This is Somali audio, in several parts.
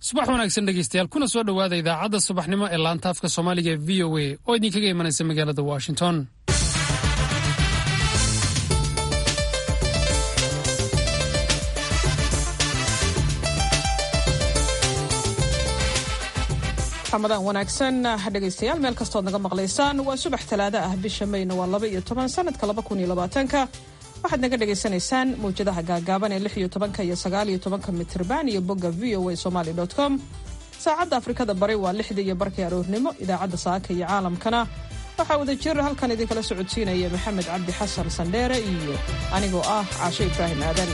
subax wanaagsan dhegeystayaal kuna soo dhowaada idaacadda subaxnimo ee laanta afka soomaaliga ee v o a oo idinkaga imanaysa magaalada washington ramadaan wanaagsan dhegaystayaal meel kastood naga maqlaysaan waa subax talaado ah bisha mayna waa laba iyo toban sanadka laba kun iyo labaatanka waxaad naga dhagaysanaysaan mawjadaha gaagaaban ee lix iyo tobanka iyo sagaal iyo tobanka mitrban iyo bogga v o a somaly com saacadda afrikada bari waa lixda iyo barkii aroornimo idaacadda saaka iyo caalamkana waxaa wada jir halkan idinkala socodsiinaya maxamed cabdi xasan sandheere iyo anigoo ah caashe ibraahim aadan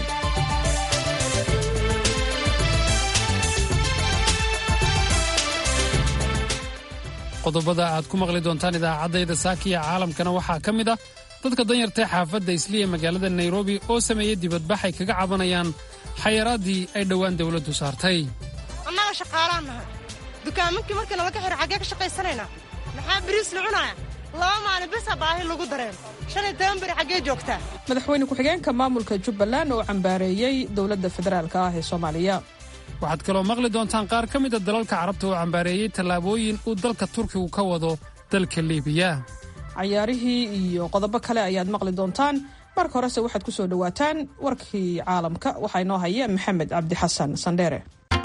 qodobada aad ku maqli doontaan idaacaddayda saakiya caalamkana waxaa ka mid ah dadka danyartae xaafadda isliya magaalada nairobi oo sameeyey dibadbax ay kaga cabanayaan xayaraaddii ay dhowaan dawladdu saartay annaga shaqaalaan nahay dukaamankii markii nalaga xiro xaggee ka shaqaysanaynaa maxaa biriis la cunaaya laba maalin bisa baahi lagu dareen shan iyo toban beri xaggee joogtaa madaxweyne ku-xigeenka maamulka jubbaland oo cambaareeyey dowladda federaalka ah ee soomaaliya waxaad kaloo maqli doontaan qaar ka mida dalalka carabta oo cambaareeyey tallaabooyin uu dalka turkigu ka wado dalka liibiya cayaarihii iyo qodobo kale ayaad maqli doontaan marka horese waxaad ku soo dhowaataan warkii caalamka waxaa inoo haya maxamed cabdi xasan sandheere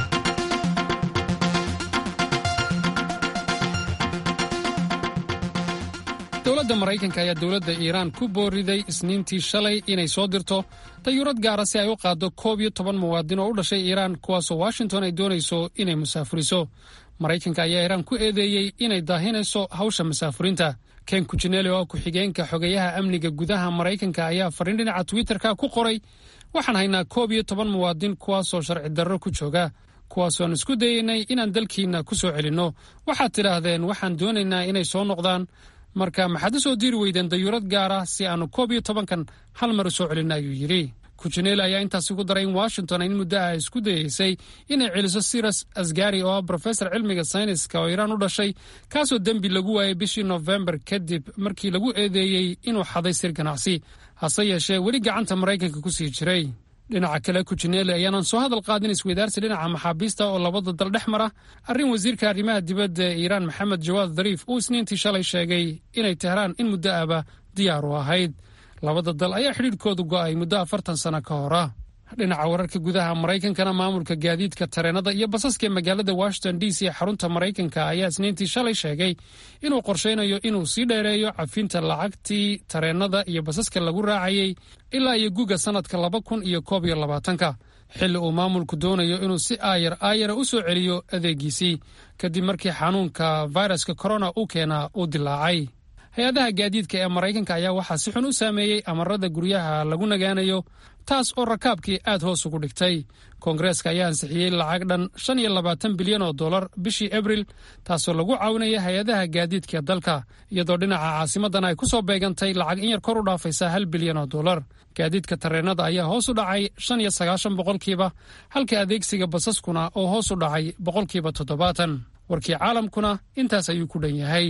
dowladda maraykanka ayaa dowladda iiraan ku booriday isniintii shalay inay soo dirto dayuurad gaara si ay u qaaddo koob iyo toban muwaadin oo u dhashay iiraan kuwaasoo washington ay doonayso inay musaafuriso maraykanka ayaa iiraan ku eedeeyey inay daahinayso hawsha musaafurinta ken kujineele oo ku-xigeenka xogeyaha amniga gudaha maraykanka ayaa fariin dhinaca twitterka ku qoray waxaan haynaa koob iyo toban muwaadin kuwaasoo sharci darro ku jooga kuwaasooaan isku dayeynay inaan dalkiinna ku soo celinno waxaad tidhaahdeen waxaan doonaynaa inay soo noqdaan marka maxaad u soo diiri weydeen dayuurad gaara si aannu koob iyo tobankan hal mar u soo celinna ayuu yidhi kujineele ayaa intaasi ku daray in washington in muddo ah isku dayeysay inay celiso siras asgari oo ah brofesor cilmiga sayniska oo iiraan u dhashay kaasoo dembi lagu waayay bishii nofembar kadib markii lagu eedeeyey inuu xaday sir ganacsi hase yeeshee weli gacanta maraykanka ku sii jiray dhinaca kale kujineele ayaanan soo hadal qaadin isweydaarsi dhinaca maxaabiista oo labada dal dhex mara arrin wasiirka arrimaha dibadda ee iiraan maxamed jawaad dariif uu isniintii shalay sheegay inay tehraan in muddo ahba diyaar u ahayd labada dal ayaa xidhiidhkoodu go'ay muddo afartan sano ka hora dhinaca wararka gudaha maraykankana maamulka gaadiidka tareenada iyo basaska ee magaalada washington d c ee xarunta maraykanka ayaa isniintii shalay sheegay inuu qorshaynayo inuu sii dheereeyo cafinta lacagtii tareenada iyo basaska lagu raacayey ilaa iyo guga sannadka laba kun iyo koob iyo labaatanka xilli uu maamulku doonayo inuu si aayar aayara u soo celiyo adeegiisii kadib markii xanuunka fayraska korona uu keenaa uu dilaacay hay-adaha gaadiidka ee maraykanka ayaa waxaa si xun u saameeyey amarada guryaha lagu nagaanayo taas oo rakaabkii aad hoos ugu dhigtay koongareeska ayaa ansixiyey lacag dhan shan iyo labaatan bilyan oo dollar bishii abril taasoo lagu caawinaya hay-adaha gaadiidka dalka iyadoo dhinaca caasimadana ay ku soo beegantay lacag in yar kor u dhaafaysa hal bilyan oo dollar gaadiidka tareenada ayaa hoos u dhacay shan iyo sagaashan boqolkiiba halka adeegsiga basaskuna oo hoos u dhacay boqolkiiba toddobaatan warkii caalamkuna intaas ayuu ku dhan yahay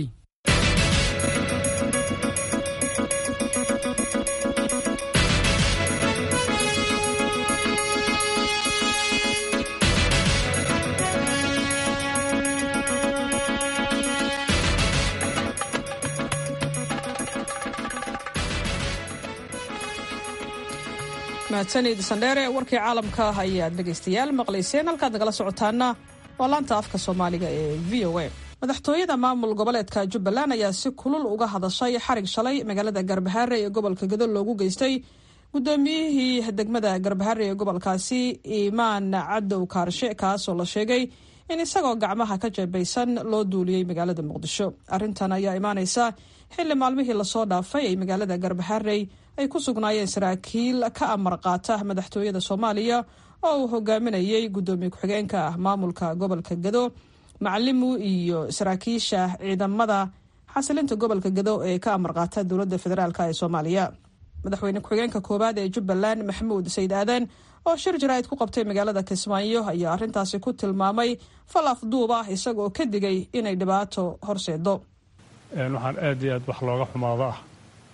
mahadsanid sandheere warkii caalamka ayaad dhegaystayaal maqlayseen halkaad nagala socotaana waa laanta afka soomaaliga ee v o a madaxtooyada maamul goboleedka jubbaland ayaa si kulul uga hadashay xarig shalay magaalada garbahaare ee gobolka gado loogu geystay guddoomiyihii degmada garbahaare ee gobolkaasi iimaan cadow kaarshe kaasoo la sheegay in isagoo gacmaha ka jeebaysan loo duuliyey magaalada muqdisho arrintan ayaa imaaneysa xilli maalmihii lasoo dhaafay ay magaalada garbaharey ay ku sugnaayeen saraakiil ka amar qaata madaxtooyada soomaaliya oo uu hogaaminayey guddoomiye ku-xigeenka ah maamulka gobolka gado macalimu iyo saraakiisha ciidamada xasilinta gobolka gado ee ka amar qaata dowladda federaalk ee soomaaliya madaxweyne ku-xigeenka koowaad ee jubbaland maxamuud sayid aadan oo shir jaraa'id ku qabtay magaalada kismaayo ayaa arrintaasi ku tilmaamay fal afduub ah isagoo ka digay inay dhibaato horseedo waxaan aad iyo aad wax looga xumaado ah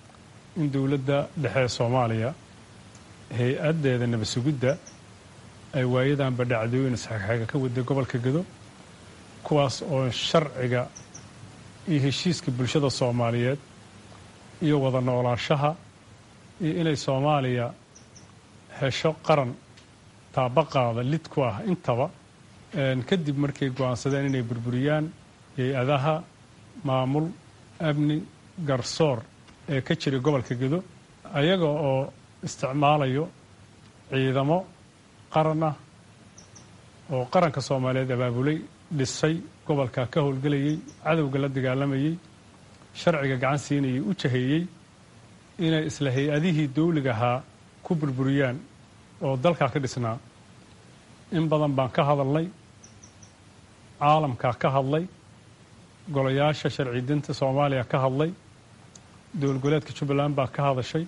in dowladda dhexe ee soomaaliya hay-addeeda nabadsugidda ay waayadanba dhacdooyin isxagxaga ka waday gobolka gedo kuwaas oo sharciga iyo heshiiska bulshada soomaaliyeed iyo wada noolaanshaha iyo inay soomaaliya hesho qaran taabaqaada lid ku ah intaba kadib markay go'aansadeen inay burburiyaan hay-adaha maamul amni garsoor ee ka jiray gobolka gedo ayaga oo isticmaalayo ciidamo qaran ah oo qaranka soomaaliyeed abaabulay dhisay gobolka ka howlgelayay cadowga la dagaalamayey sharciga gacan siinayay u jaheeyey inay isla hay-adihii dawliga ahaa ku burburiyaan oo dalkaa ka dhisnaa in badan baan ka hadalnay caalamkaa ka hadlay golayaasha sharci dinta soomaaliya ka hadlay dowlgoleedka jubbaland baa ka hadashay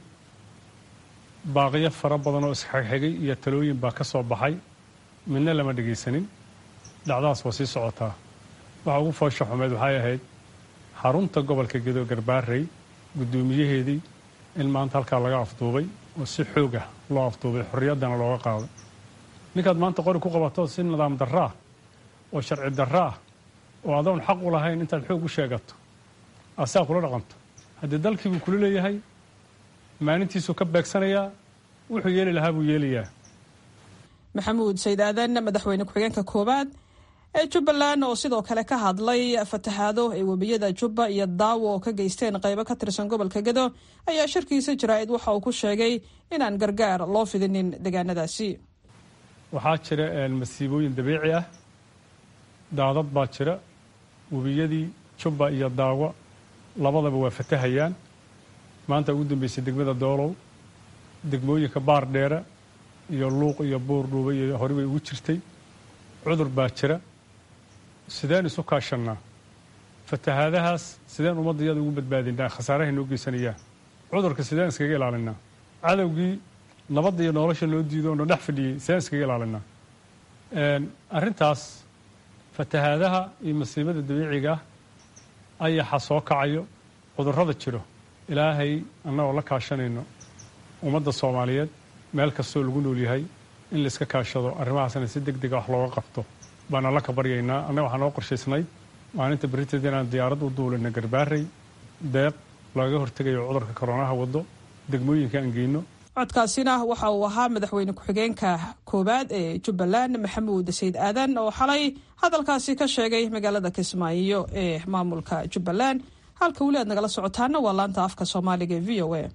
baaqiyo fara badan oo isxigxigay iyo talooyin baa ka soo baxay midna lama dhegaysanin dhacdaas waa sii socotaa waxa ugu foosha xumeed waxay ahayd xarunta gobolka gedo garbaarey guddoomiyaheedii in maanta halkaa laga afduubay oo si xoog ah loo afduubay xorriyaddana looga qaaday ninkaad maanta qori ku qabato si nidaam darro ah oo sharci darro ah oo adoon xaq u lahayn intaad xoog u sheegato asaa kula dhaqanto haddii dalkii buu kula leeyahay maalintiisuu ka beegsanayaa wuxuu yeeli lahaa buu yeelayaa maxamuud sayd aadan madaxweyne ku-xigeenka koowaad ee jubbaland oo sidoo kale ka hadlay fatahaado ay webiyada jubba iyo daawo oo ka geysteen qaybo ka tirsan gobolka gedo ayaa shirkiisa jaraa'id waxa uu ku sheegay inaan gargaar loo fidinin deegaanadaasi waxaa jira masiibooyin dabiici ah daadad baa jira webiyadii jubba iyo daawo labadaba waa fatahayaan maanta ugu dambeysay degmada doolow degmooyinka baar dheere iyo luuq iyo buur dhuuba iyo hore bay ugu jirtay cudur baa jira sideen isu kaashannaa fatahaadahaas sideen ummadda iyada ugu badbaadinaa khasaarahay noo geysanayaan cudurka sideen iskaga ilaalinaa cadowgii nabadda iyo nolosha noo diido oo no dhex fadhiyey sideen iskaga ilaalinaa arrintaas fatahaadaha iyo masiibada dabiiciga ah ayaxa soo kacayo cudurrada jiro ilaahay annagoo la kaashanayno ummadda soomaaliyeed meel kastoo lagu nool yahay in la iska kaashado arrimahaasna si deg dega wax looga qabto baana la ka baryaynaa annaga waxaa noo qorshaysnayd maalinta beriteed inaan diyaarad u duulina garbaarey deeq looga hortegayo cudurka koronaha waddo degmooyinka aan geyno codkaasina waxa uu ahaa madaxweyne ku-xigeenka koowaad ee jubbaland maxamuud sayd aadan oo xalay hadalkaasi ka sheegay magaalada kismaayo ee maamulka jubbaland halka weli aad nagala socotaana waa laanta afka soomaaliga ee v o a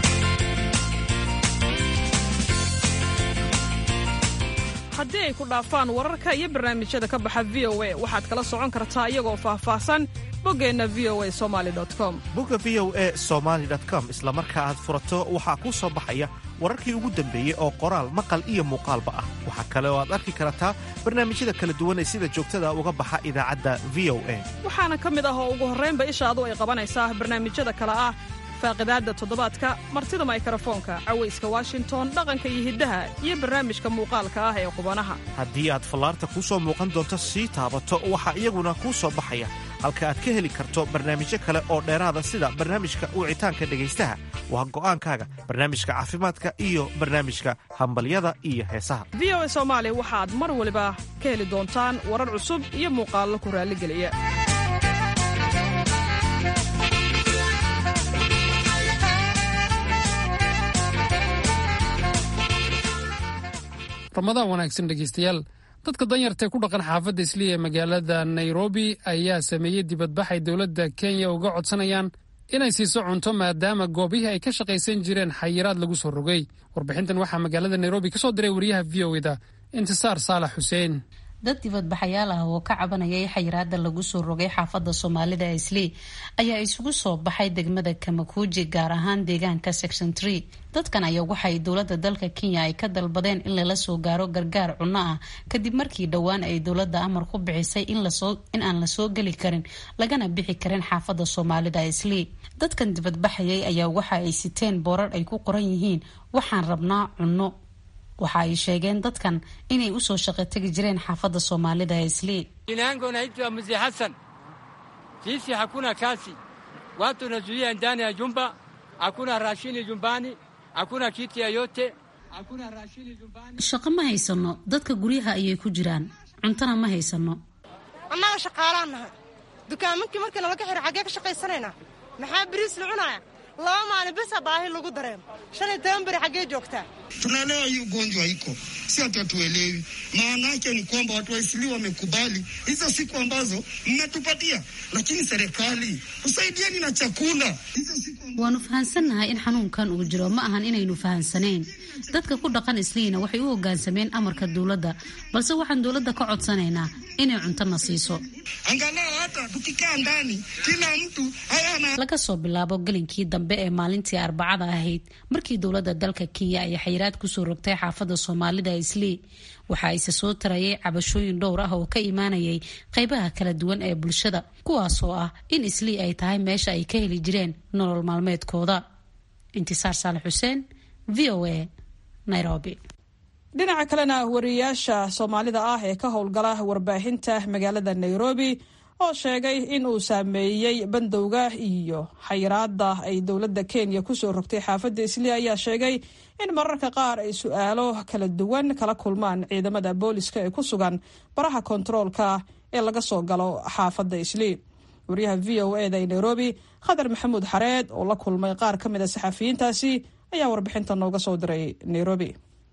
haddii ay ku dhaafaan wararka iyo barnaamijyada ka baxa v o a waxaad kala socon kartaa iyagoo faahfaahsan boggeenna v o a somaali com bogga v o e somaali com isla marka aad furato waxaa kuu soo baxaya wararkii ugu dambeeyey oo qoraal maqal iyo muuqaalba ah waxaa kale oo aad arki kartaa barnaamijyada kala duwan ee sida joogtada uga baxa idaacadda v o a waxaana ka mid ah oo ugu horraynba ishaadu ay qabanaysaa barnaamijyada kale ah faaqidaadda toddobaadka martida maykrofoonka cawayska washington dhaqanka iyo hiddaha iyo barnaamijka muuqaalka ah ee qubanaha haddii aad fallaarta kuu soo muuqan doonto sii taabato waxaa iyaguna kuu soo baxaya halka aad ka heli karto barnaamijyo kale oo dheeraada sida barnaamijka wicitaanka dhegaystaha waa go'aankaaga barnaamijka caafimaadka iyo barnaamijka hambalyada iyo heesaha v o a soomaali waxaad mar waliba ka heli doontaan warar cusub iyo muuqaallo ku raalligeliya ramadaan wanaagsan dhegeystayaal dadka danyartae ku dhaqan xaafadda isliya ee magaalada nairobi ayaa sameeyey dibadbax ay dowladda kenya uga codsanayaan inay siiso cunto maadaama goobihii ay ka shaqaysan jireen xayiraad lagu soo rogay warbixintan waxaa magaalada nairobi ka soo diray wariyaha v o eda intisaar saalax xuseen dad dibadbaxayaal ah oo ka cabanayay xayiraada lagu soo rogay xaafadda soomaalida islii ayaa isugu soo baxay degmada kamakuuji gaar ahaan deegaanka section tree dadkan ayaa waxay dowladda dalka kenya ay ka dalbadeen in lala soo gaaro gargaar cunno ah kadib markii dhowaan ay dowladda amar ku bixisay in aan lasoo geli karin lagana bixi karin xaafadda soomaalida islii dadkan dibadbaxayay ayaa waxa ay siteen boorar ay ku qoran yihiin waxaan rabnaa cunno waxa ay sheegeen dadkan inay usoo shaqo tegi jireen xaafadda soomaalida ee islii Jina yangu naitwa Mzee Hassan. Sisi hakuna kazi, watu nazuia ndani ya jumba, hakuna rashini jumbani, hakuna kitu yoyote. shaqo ma haysano dadka guryaha ayay ku jiraan cuntona ma haysano annaga shaqaalaan nahay dukaamankii markii nalaga xiro xaggee ka shaqaysanaynaa maxaa biriis la cunaaya laba maalin bisa baahi lagu dareemo shan iyo toban beri xaggee joogtaa Tunaelewa hii ugonjwa iko, si hatuelewi. Maana yake ni kwamba watu wa Isili wamekubali hizo siku ambazo mnatupatia, lakini serikali usaidieni na chakula hizo siku waanu fahansannahay in xanuunkan uu jiro ma ahan inaynu fahansanayn dadka ku dhaqan isliina waxay u hoggaansameen amarka dowladda balse waxaan dowladda ka codsanaynaa inay cuntona siiso angalau hata tukikaa ndani kila mtu hayana laga soo bilaabo gelinkii dambe ee maalintii arbacada ahayd markii dowladda dalka kenya ay xayiraad kusoo rogtay xaafadda soomaalida islii waxa ayse soo tarayay cabashooyin dhowr ah oo ka imaanayay qaybaha kala duwan ee bulshada kuwaasoo ah in islii ay tahay meesha ay ka heli jireen nolol maalmeedkooda intisaar saalax xuseen v o a nairobi dhinaca kalena wariyayaasha soomaalida ah ee ka howlgala warbaahinta magaalada nairobi oo sheegay in uu saameeyey bandowga iyo xayiraada ay dowladda kenya kusoo rogtay xaafadda islii ayaa sheegay in mararka qaar ay su-aalo kala duwan kala kulmaan ciidamada booliska ee ku sugan baraha kontaroolka ee laga soo galo xaafadda islii wariyaha v o eda ee nairobi khadar maxamuud xareed oo la kulmay qaar ka mid a saxafiyiintaasi ayaa warbixinta nooga soo diray nairobi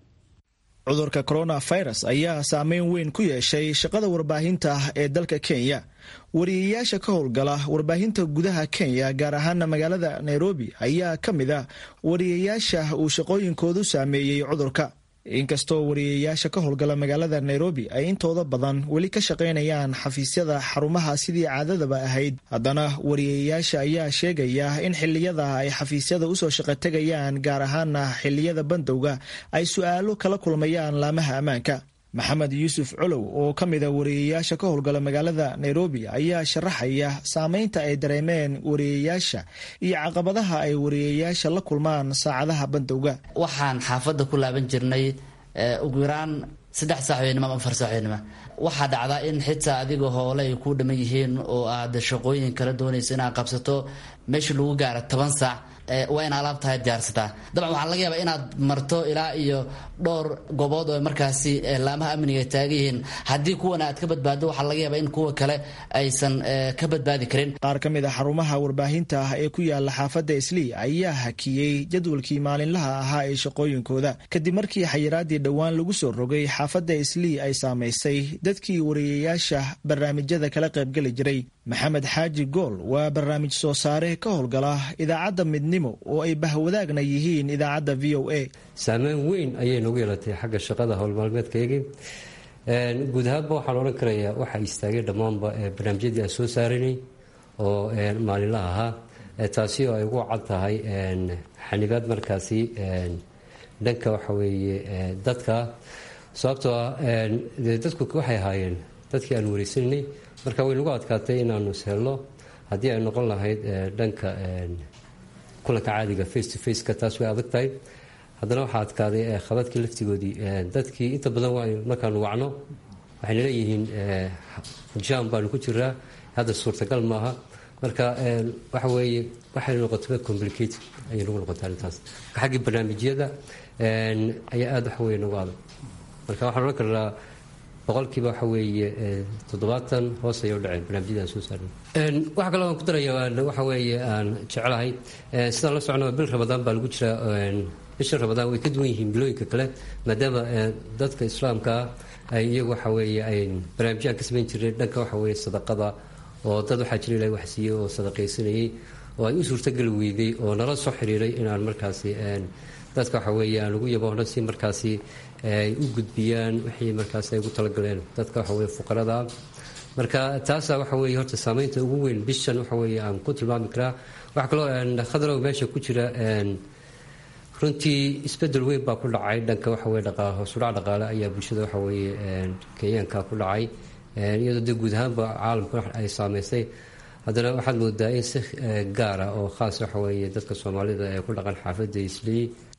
cudurka coronavirus ayaa saameyn weyn ku yeeshay shaqada warbaahinta ee dalka kenya wariyayaasha ka howlgala warbaahinta gudaha kenya gaar ahaana magaalada nairobi ayaa ka mid a wariyayaasha uu shaqooyinkoodu saameeyey cudurka inkastoo wariyayaasha ka howlgala magaalada nairobi ay intooda badan weli ka shaqaynayaan xafiisyada xarumaha sidii caadadaba ahayd haddana wariyayaasha ayaa sheegaya in xiliyada ay xafiisyada usoo shaqo tegayaan gaar ahaana xiliyada bandowga ay su-aalo kala kulmayaan laamaha ammaanka maxamed yuusuf colow oo ka mida wariyayaasha ka howlgala magaalada nairobi ayaa sharaxaya saameynta ay dareemeen wariyayaasha iyo caqabadaha ay wariyayaasha la kulmaan saacadaha bandowga waxaan xaafadda ku laaban jirnay ugu yaraan saddex saaxweynimo ama afar saaxweynimo waxaa dhacdaa in xitaa adiga hoole ay ku dhaman yihiin oo aad shaqooyin kala doonayso inaad qabsato meesha lagu gaaro toban saac waa in alaabtahay diyaarsataa dabcan waxaa laga yaabaa inaad marto ilaa iyo dhowr gobood oo markaasi laamaha amniga ay taagan yihiin haddii kuwan aad ka badbaado waxaa laga yaabaa in kuwa kale aysan ka badbaadi karin qaar ka mid a xarumaha warbaahinta ah ee ku yaala xaafadda islii ayaa hakiyey jadwalkii maalinlaha ahaa ee shaqooyinkooda kadib markii xayiraadii dhowaan lagu soo rogay xaafadda islii ay saamaysay dadkii wariyayaasha barnaamijyada kala qaybgeli jiray maxamed xaaji gool waa barnaamij soo saare ka howlgala idaacadda midnimo oo ay bahwadaagna yihiin idaacadda v o a saameyn weyn ayay nagu yeelatay xagga shaqada howlmaalmeedkaygii guud ahaanba waxaan odhan karayaa waxaa istaagay dhammaanba barnaamijyadii aan soo saaranay oo maalinlaha ahaa taasi oo ay ugu cad tahay xanibaad markaasi dhanka waxa weeye dadka sababtoo ah dadku waxay ahaayeen dadkii aan wareysananay marka way nagu adkaatay inaanu ishelno haddii ay noqon lahayd dhanka kulanka caadiga face to faceka taas way adag tahay haddana waxaa adkaaday khabadkii laftigoodii dadkii inta badan waa markaanu wacno waxayna leeyihiin jam baanu ku jiraa hadda suurtagal maaha marka waxa weeye waxay noqotay complicated ayay nagu noqotay arrintaas xaggii barnaamijyada ayaa aada waxa weye nagu adag marka waxaan odhan karnaa boqolkiiba waxa weeye toddobaatan hoos ayay u dhaceen barnaamijyada aan soo saarnay waxa kaloo aan ku daraya waxa weeye aan jeclahay sidaan la socno bil ramadaan baa lagu jiraa bisha ramadaan way ka duwan yihiin bilooyinka kale maadaama dadka islaamka ah ay iyagu waxa weeye ay barnaamijyaan ka samayn jireen dhanka waxa weeye sadaqada oo dad waxaa jira ilahay wax siiyey oo sadaqaysanayay oo ay u suurtageli weyday oo nala soo xiriiray inaan markaasi dadka waxa weeye aan ugu yaboona si markaasi ay u gudbiyaan wixii markaas ay ugu talagaleen dadka waxa weye fuqarada marka taasaa waxa weye horta saameynta ugu weyn bishan waxa weye aan ku tilmaami karaa waxaa kaloo khadarow meesha ku jira runtii isbedel weyn baa ku dhacay dhanka waxa weye dhaqa hoosudhac dhaqaale ayaa bulshada waxa weeye kenyaanka ku dhacay iyadoo dee guud ahaanba caalamka ay saameysay haddana waxaad moodaa in si gaara oo khaas waxa weeye dadka soomaalida ee ku dhaqan xaafadda islii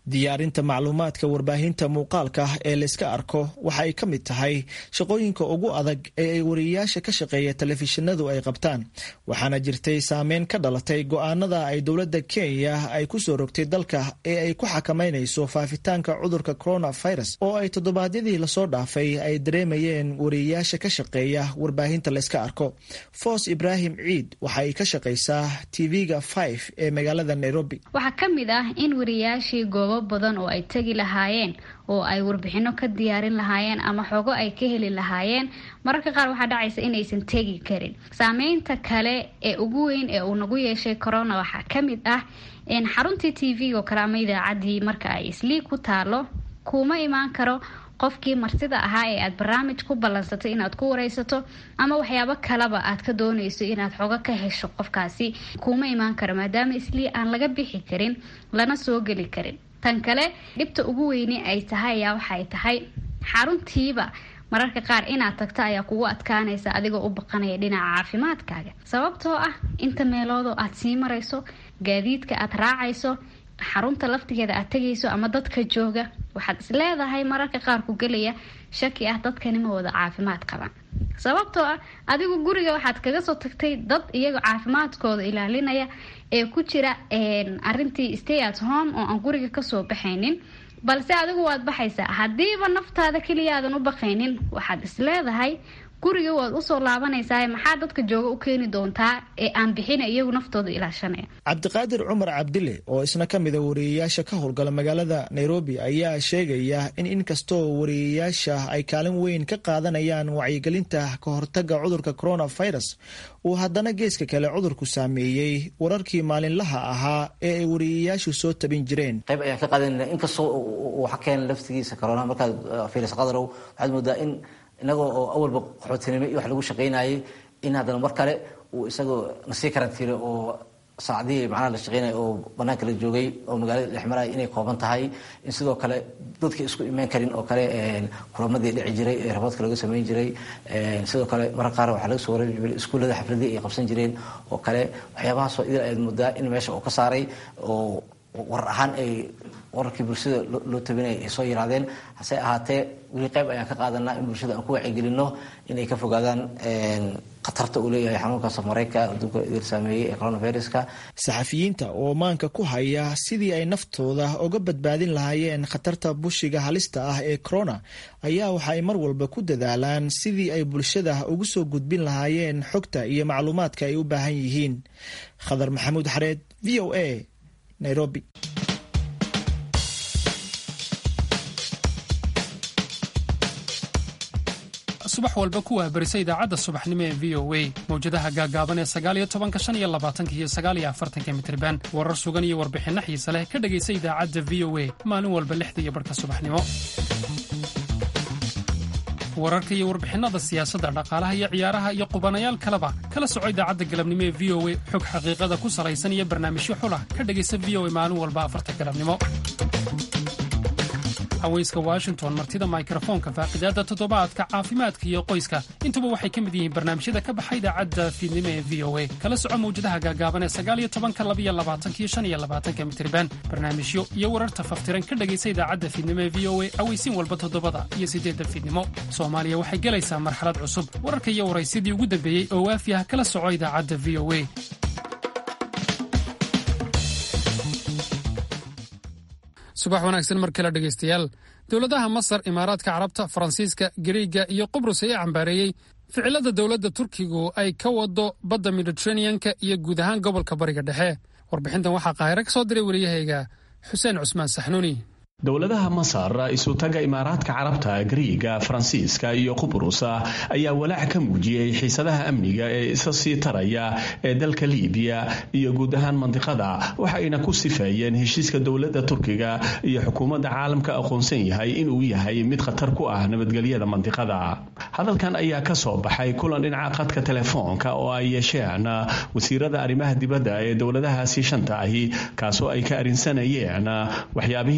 diyaarinta macluumaadka warbaahinta muuqaalka ee layska arko waxa ay ka mid tahay shaqooyinka ugu adag ee ay wariyeyaasha ka shaqeeya telefishinadu ay qabtaan waxaana jirtay saameyn ka dhalatay go-aanada ay dowladda kenya ay ku soo rogtay dalka ee ay ku xakameynayso faafitaanka cudurka coronavirus oo ay toddobaadyadii lasoo dhaafay ay dareemayeen wariyeyaasha ka shaqeeya warbaahinta layska arko foos ibraahim ciid waxa ay ka shaqaysaa tv-ga five ee magaalada nairobi waxaa ka mid ah in wariyayaashii goobo badan oo ay tegi lahaayeen oo ay warbixino ka diyaarin lahaayeen ama xogo ay ka heli lahaayeen mararka qaar waxaa dhacaysa inaysan tegi karin saameynta kale ee ugu weyn ee uu nagu yeeshay corona waxaa ka mid ah xaruntii t v-ga oo kale ama idaacaddii marka ay isliig ku taalo kuma imaan karo qofkii martida ahaa ee aad barnaamij ku ballansatay inaad ku wareysato ama waxyaabo kaleba aad ka doonayso inaad xogo ka hesho qofkaasi kuma imaan karo maadaama islii aan laga bixi karin lana soo geli karin tan kale dhibta ugu weyne ay tahay ayaa waxay tahay xaruntiiba mararka qaar inaad tagto ayaa kugu adkaanaysa adigoo u baqanaya dhinaca caafimaadkaaga sababtoo ah inta meeloodoo aad sii marayso gaadiidka aad raacayso xarunta laftigeeda aad tegayso ama dadka jooga waxaad is leedahay mararka qaar ku gelaya shaki ah dadkani ma wada caafimaad qabaan sababtoo ah adigu guriga waxaad kaga soo tagtay dad iyaga caafimaadkooda ilaalinaya ee ku jira arintii stay at home oo aan guriga kasoo baxaynin balse adigu waad baxaysaa haddiiba naftaada keliya aadan u baqaynin waxaad is leedahay guriga waad usoo laabanaysaa maxaa dadka jooga u keeni doontaa ee aan bixina iyagu naftooda ilaashanaya cabdiqaadir cumar cabdile oo isna ka mida wariyeyaasha ka howlgala magaalada nairobi ayaa sheegaya in inkastoo wariyeyaasha ay kaalin weyn ka qaadanayaan wacyigelinta ka hortaga cudurka coronavirus uu haddana geeska kale cudurku saameeyey wararkii maalinlaha ahaa ee ay wariyeyaashu soo tabin jireen qayb ayaan ka qaadanayna inkastoo uu xakeen laftigiisa corona markaad fiiris qadarow waxaad moodaa in inagoo oo awalba qaxootinimo iyo wax lagu shaqaynayay in haddana mar kale uu isagoo nasii karantiilay oo saacadihii macnaha la shaqeynaya oo banaanka la joogay oo magaalada dhex maraya inay kooban tahay in sidoo kale dadka isku imaan karin oo kale kulamadii dhici jiray ee raboodka laga samayn jiray sidoo kale marar qaar waxaa laga soo wareegi jiray iskuullada xafladii ay qabsan jireen oo kale waxyaabahaasoo idil ayaad moodaa in meesha uu ka saaray oo warar ahaan ay wararkii bulshada loo tabinaya ay soo yiraadeen hase ahaatee weli qayb ayaan ka qaadanaa in bulshada aan ku wacyigelino inay ka fogaadaan khatarta uu leeyahay xanuunka samareyka adduunka idil saameeyey ee coronaviruska saxafiyiinta oo maanka ku haya sidii ay naftooda uga badbaadin lahaayeen khatarta bushiga halista ah ee corona ayaa waxa ay mar walba ku dadaalaan sidii ay bulshada ugu soo gudbin lahaayeen xogta iyo macluumaadka ay u baahan yihiin khadar maxamuud xareed v o a nairobi subax walba ku waabarisa idaacadda subaxnimo ee v o a mawjadaha gaagaaban ee sagaaliyo tobanka shan iyo labaatanka iyo sagaaliyo afartanka mitriban warar sugan iyo warbixinno xiise leh ka dhegaysa idaacadda v o a maalin walba lixda iyo barhka subaxnimo wararka iyo warbixinada siyaasadda dhaqaalaha iyo ciyaaraha iyo qubanayaal kaleba kala soco idaacadda galabnimo ee v o a xog xaqiiqada ku salaysan iyo barnaamijyo xulah ka dhegaysa v o a maalin walba afarta galabnimo haweyska washington martida mikrofoonka faaqidaadda toddobaadka caafimaadka iyo qoyska intuba waxay ka mid yihiin barnaamijyada ka baxa idaacadda fiidnimo ee v o a kala soco mawjadaha gaagaaban ee sagaaliyo tobanka labiyo labaatanka iyo shan iyo labaatanka mitriban barnaamijyo iyo wararta faftiran ka dhegaysa idaacadda fiidnimo ee v o a aweysin walba toddobada iyo siddeedda fiidnimo soomaaliya waxay gelaysaa marxalad cusub wararka iyo waraysidii ugu dambeeyey oo waafi ah kala soco idaacadda v o a subax wanaagsan mar kale dhegaystayaal dowladaha masar imaaraadka carabta faransiiska gariiga iyo qubrus ayaa cambaareeyey ficilada dowladda turkigu ay ka wado badda mediteraneanka iyo guud ahaan gobolka bariga dhexe warbixintan waxaa qaahiro ka soo diray wariyahayga xuseen cusmaan saxnuuni dowladaha masar isutaga imaaraadka carabta gariiga faransiiska iyo qubrus ayaa walaac ka muujiyey xiisadaha amniga ee isa sii taraya ee dalka liibiya iyo guud ahaan mandiqada waxayna ku sifeeyeen heshiiska dowladda turkiga iyo xukuumadda caalamka aqoonsan yahay inuu yahay mid khatar ku ah nabadgelyada mandiqada hadalkan ayaa ka soo baxay kulan dhinaca qadka telefoonka oo ay yeesheen wasiirada arrimaha dibadda ee dowladahaasi shanta ahi kaasoo ay ka arinsanayeen waxyaabihii ugu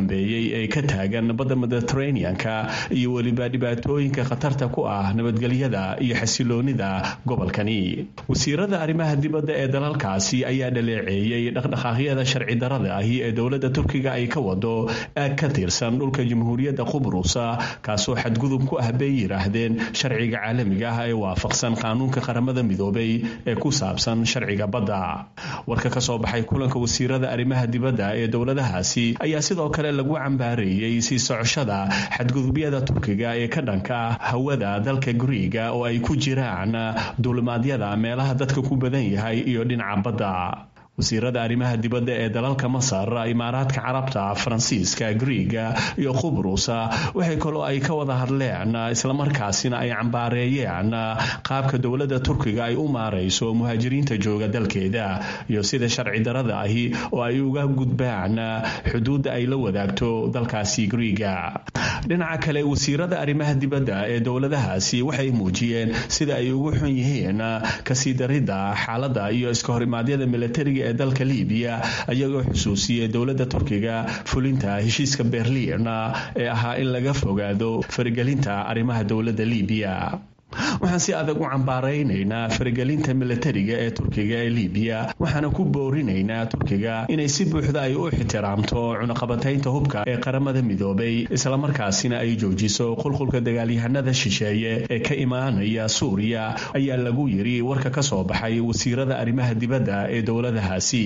dambeeyey ee ka taagan badda mediteraneanka iyo weliba dhibaatooyinka khatarta ku ah nabadgelyada iyo xasiloonida gobolkani wasiirada arrimaha dibadda ee dalalkaasi ayaa dhaleeceeyey dhaqdhaqaaqyada sharci darada ahi ee dowladda turkiga ay ka wado aag ka tirsan dhulka jamhuuriyadda qubrusa kaasoo xadgudub ku ah bay yidhaahdeen sharciga caalamiga ah ee waafaqsan qaanuunka qaramada midoobay ee ku saabsan sharciga badda warka ka soo baxay kulanka wasiirada arrimaha dibadda ee dowladahaasi ayaa sidoo kale lagu cambaareeyey sii socoshada xadgudubyada turkiga ee ka dhanka ah hawada dalka guriiga oo ay ku jiraan duulimaadyada meelaha dadka ku badan yahay iyo dhinaca badda wasiirada arrimaha dibadda ee dalalka masar imaaraadka carabta faransiiska griiga iyo qubrusa waxay kaloo ay ka wada hadleen islamarkaasina ay cambaareeyeen qaabka dowladda turkiga ay u maarayso muhaajiriinta jooga dalkeeda iyo sida sharci darada ahi oo ay uga gudbaan xuduudda ay la wadaagto dalkaasi griiga dhinaca kale wasiirada arrimaha dibadda ee dowladahaasi waxay muujiyeen sida ay ugu xun yihiin kasii daridda xaaladda iyo iska horimaadyada milatariga ee dalka libiya ayagoo xusuusiyey dowladda turkiga fulinta heshiiska berliin ee ahaa in laga fogaado faragelinta arrimaha dowladda libiya waxaan si adag u cambaaraynaynaa faragelinta milatariga ee turkiga ee libiya waxaana ku boorinaynaa turkiga inay si buuxda ay u ixtiraamto cunaqabataynta hubka ee qaramada midoobay islamarkaasina ay joojiso qulqulka dagaalyahanada shisheeye ee ka imaanaya suuriya ayaa lagu yiri warka ka soo baxay wasiirada arrimaha dibadda ee dowladahaasi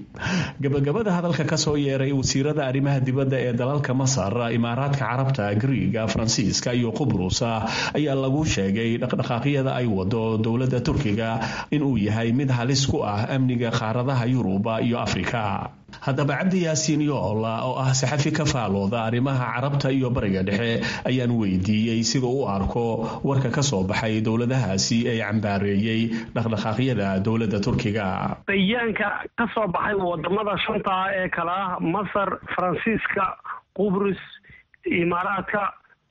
gabagabada hadalka kasoo yeeray wasiirada arrimaha dibadda ee dalalka masar imaaraadka carabta griiga faransiiska iyo qubrusa ayaa lagu sheegay dhaqdhaqaaqyada ay wado dowladda turkiga inuu yahay mid halis ku ah amniga qaaradaha yuruba iyo afrika haddaba cabdi yaasiin yoola oo ah saxafi ka faalooda arrimaha carabta iyo bariga dhexe ayaan weydiiyey sida u arko warka ka soo baxay dowladahaasi ee cambaareeyey dhaqdhaqaaqyada dowladda turkiga bayaanka ka soo baxay wadamada shanta ah ee kale ah masar faransiiska qubrus imaaraadka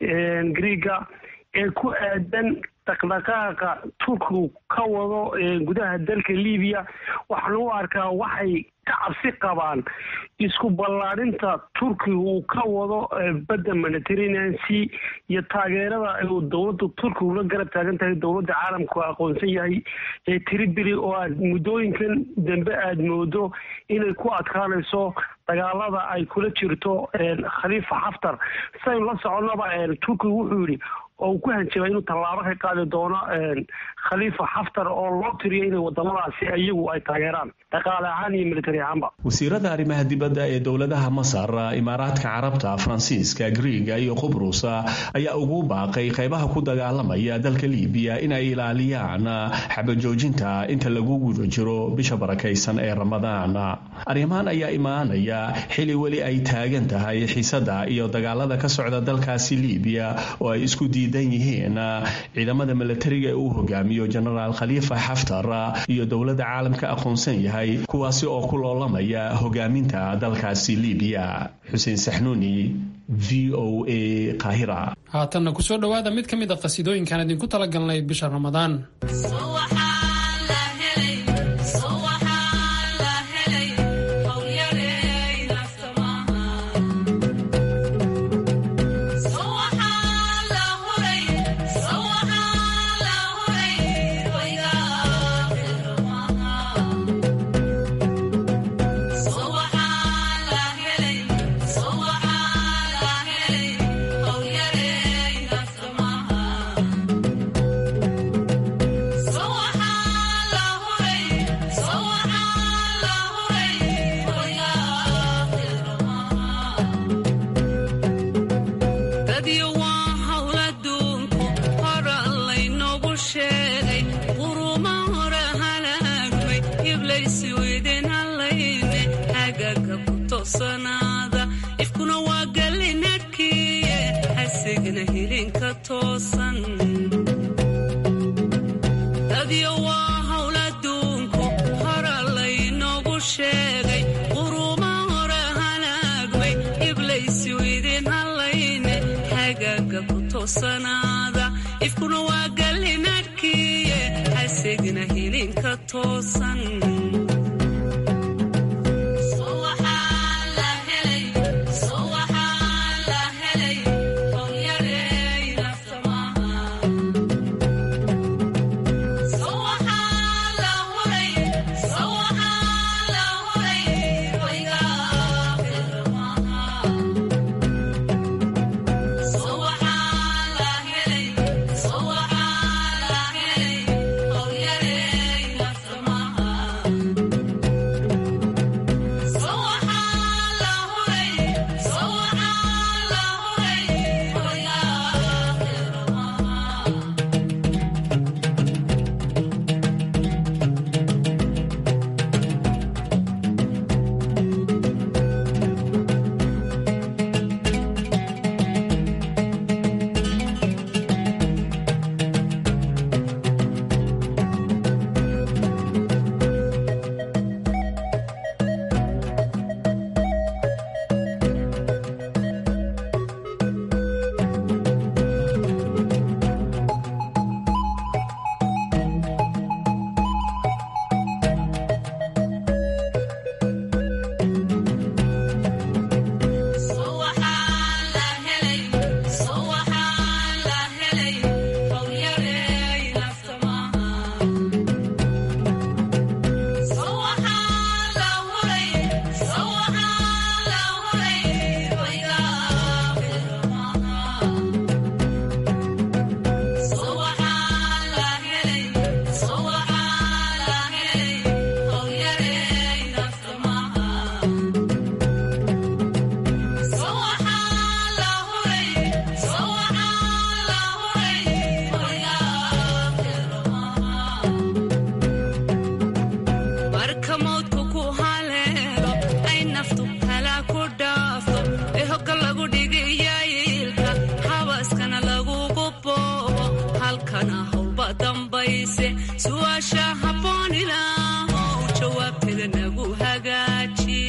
griiga ee ku aadan dhaqdhaqaaqa turkigu ka wado gudaha dalka libiya waxaan u arkaa waxay ka cabsi qabaan isku ballaadhinta turkiga uu ka wado badda mediterranean sea iyo taageerada uu dowladda turkigu la garab taagan tahay dowladda caalamku aqoonsan yahay ee tribili oo aad muddooyinkan dambe aada moodo inay ku adkaanayso dagaalada ay kula jirto khaliifa xaftar saynu la soconnaba turkigu wuxuu yidhi oo uu ku hanjabay inuu tallaabo ka qaadi doono khaliifa xaftar oo loo tiriyo inay wadamadaasi iyagu ay taageeraan dhaqaale ahaan iyo militari ahaanba wasiirada arrimaha dibadda ee dowladaha masar imaaraadka carabta faransiiska griiga iyo qubrusa ayaa ugu baaqay qaybaha ku dagaalamaya dalka libiya in ay ilaaliyaan xabajoojinta inta lagu guda jiro bisha barakaysan ee ramadaan arrimahan ayaa imaanaya xili weli ay taagan tahay xiisada iyo dagaalada ka socda dalkaasi libiya oo ay isku diidan yihiin ciidamada milatariga ee uu hogaamiyo genaraal khaliifa xaftar iyo dowladda caalamka aqoonsan yahay kuwaasi oo ku loolamaya hogaaminta dalkaasi libiya xuseen saxnuuni v o a qaahira haatanna kusoo dhowaada mid ka mid a qasiidooyinkaan idinku talagalnay bisha ramadaan So halkana howlba dambayse su'aasha habboon ilaahow jawaabteeda nagu hagaaji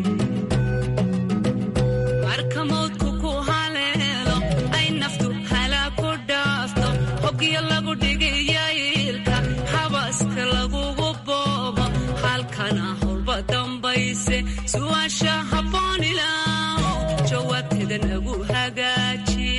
marka mawdku ku haleelo ay naftu halaa ku dhaafto hogyo lagu dhigayailka habaska lagugu boobo halkana howlba dambayse su'aasha habboon ilaahow jawaabteeda nagu hagaaji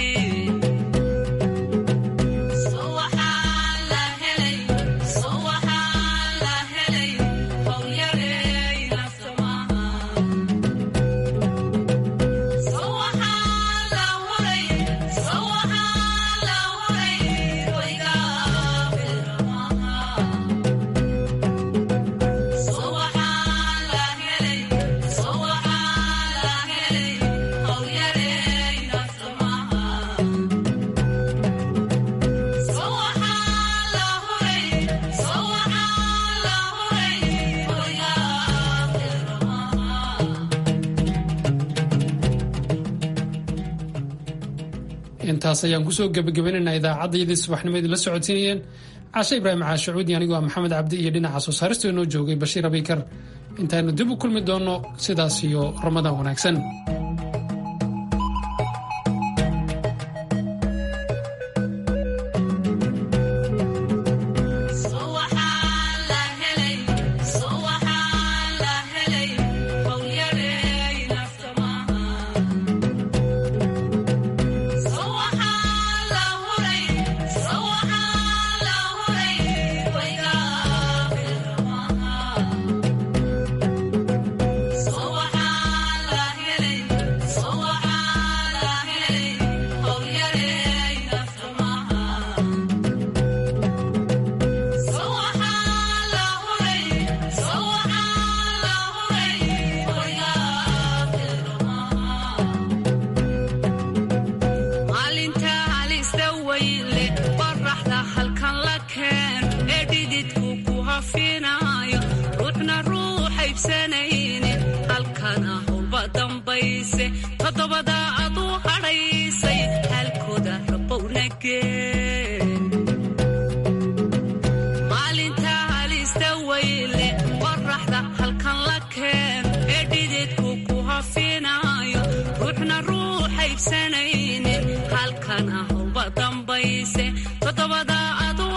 intaas ayaan kusoo gebagabaynaynaa idaacaddayadii subaxnimo idinla socodsiinayeen caashe ibraahim caashacuudi anigoo ah maxamed cabdi iyo dhinaca soo saarista inoo joogay bashiir abiykar intaaynu dib u kulmi doonno sidaas iyo ramadaan wanaagsan maalinta halista weyle qoraxda halkan la keen ee dhididku ku hafinaayo ruuxna ruuxa ibsanaynin halkana howlba dambayse toddobada adu hadhaysay halkooda rabowna geen maalinta halista weyle qoraxda halkan la keen ee dhididku ku hafinaayo ruuxna ruuxa ibsanaynin halkana howlba dambayse toddobada adu